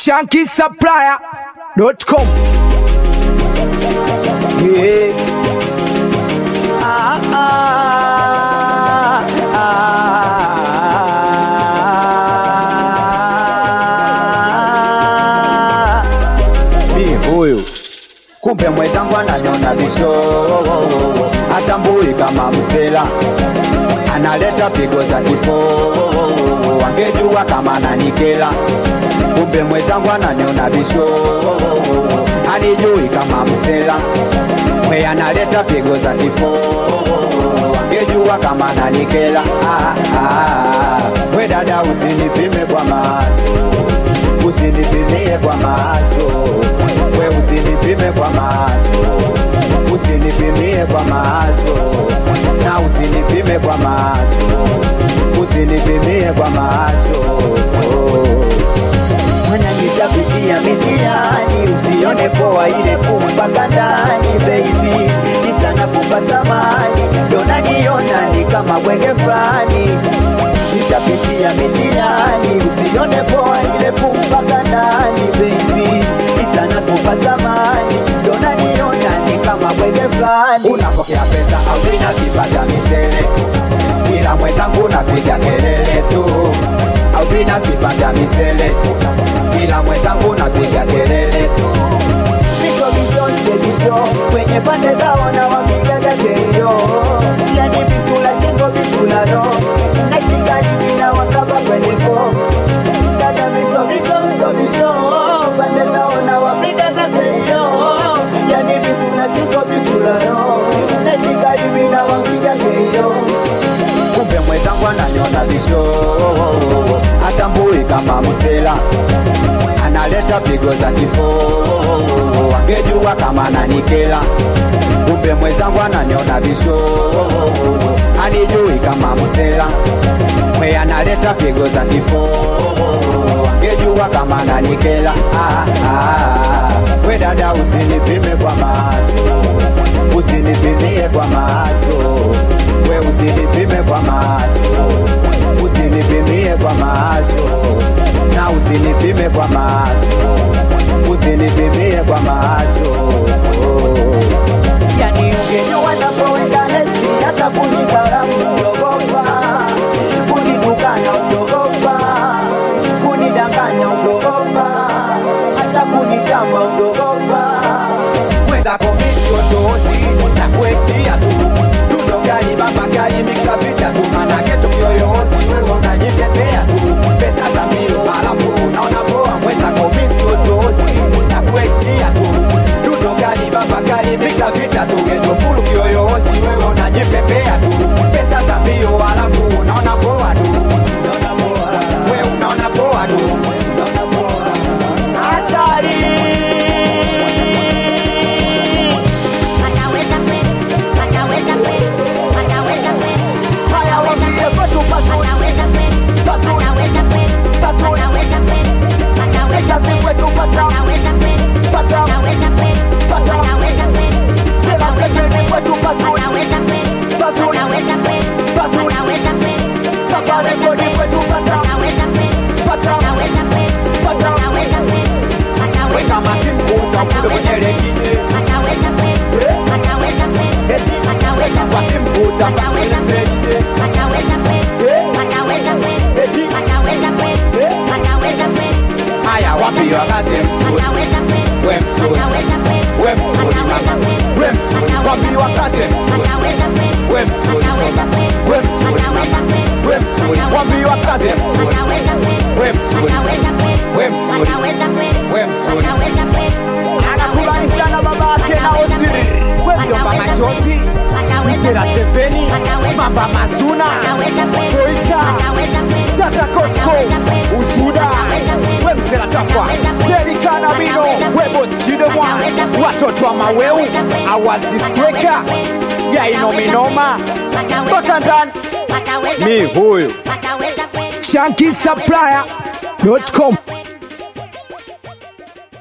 shankisupplier.com. Yeah. Ah, ah, ah. Mi huyu kumbe mwenzangu ananyona bisho, atambui kama msela, analeta pigo za kifo, angejua kama nanikela. Kumbe mwenzangu ananyona bisho, anijui kama msela, mwe analeta pigo za kifo, angejua kama nanikela. Ah, ah, we dada usinipime kwa macho usinipimie kwa macho, we usinipime kwa macho, usinipimie kwa macho, na usinipime kwa macho, usinipimie kwa macho. Mana nishapitia mitihani, usione poa ile kumpaka ndani baby, kisa nakupa samani, ndo naniona ni kama bwege fulani nishapitia mitihani, usione poa ile kumpaka ndani baby, kisa nakupa samani, ndo naniona ni kama bwege fulani. Unapokea pesa au vinazipata misele, ila mwenzangu napiga kelele tu, au vinazipata misele, ila mwenzangu napiga kelele tu bisho bisho kwenye pande zao na wapiga gakeyo yani bisula shingo bisula no natikali na wakaba kwenye ko dada bisho bisho bisho bisho pande zao na wapiga gakeyo yani bisula shingo bisula no natikali na wapiga gakeyo kumbe mwenzangu ananyona bisho atambui kama msela analeta pigo za kifo, angejua kama nanikela. Kumbe mwenzangu ananiona bisho, anijui kama msela, mwe analeta pigo za kifo, angejua kama nanikela. Ah, ah, we dada usinipime kwa macho, usinipimie kwa macho, we usinipime kwa macho, usinipimie kwa macho na usinipime kwa macho, usinipimie kwa macho. Yani ungejua napoweka lesi, hata kunidharau ungeogopa, kunitukana ungeogopa, kunidanganya ungeogopa, hata kunichamba ungeogopa. Mwenzako mimi otozi na kuetia tu dundo gani baba gani miksa vita tu manake tukioyozi wewe unajitetea tu pesa za milo alafu unaona poa mwenzako mimi otozi na kuetia tu dundo gani baba gani miksa vita tu geto fulu kiyoyozi wewe unajipepea tu pesa za mbio alafu unaona poa tu unaona poa wewe unaona poa tu unaona poa hatari Wataweza kweli, wataweza kweli, wataweza kweli, haya wambie kwetu pazuri wataweza kweli, wataweza kweli, wataweza kweli, wataweza Sasa kweli, kwetu pata wataweza kweli, pata wataweza kweli, pata wataweza kweli, Sasa sefeni kwetu pazuri wataweza kweli, pazuri wataweza kweli, pazuri wataweza kweli, Safari kodi kwetu pata wataweza kweli, pata wataweza kweli, pata wataweza kweli, wataweza Weka makimkuta kule kwenye lekije wataweza kweli, wataweza kweli, Eti wataweza Weka makimkuta Wataweza kule lekije wataweza kweli, Eh? wataweza kweli, Eti wataweza kweli, Eh? wataweza kweli, Haya wapi wakaze msuri wataweza kweli, We msuri wataweza kweli, We msuri wataweza mama kweli, We msuri wapi wakaze msuri wataweza kweli, We msuri wataweza toka kweli, We msuri wataweza kweli, We msuri wapi wakaze msuri wataweza kweli, We msuri wataweza kweli, We msuri wataweza kweli, We msuri wataweza kweli, Anakubali sana babake na Oziri We mjomba machozi Msera Seveni Mamba Mazuna Boika Chata Kosko Usuda We Msera Tafa Jerika na Mino We Boss Kidemwa Watoto wa Maweu Awazi Streka Yaino Minoma Mpaka ndani Mi huyu shankisupplier.com.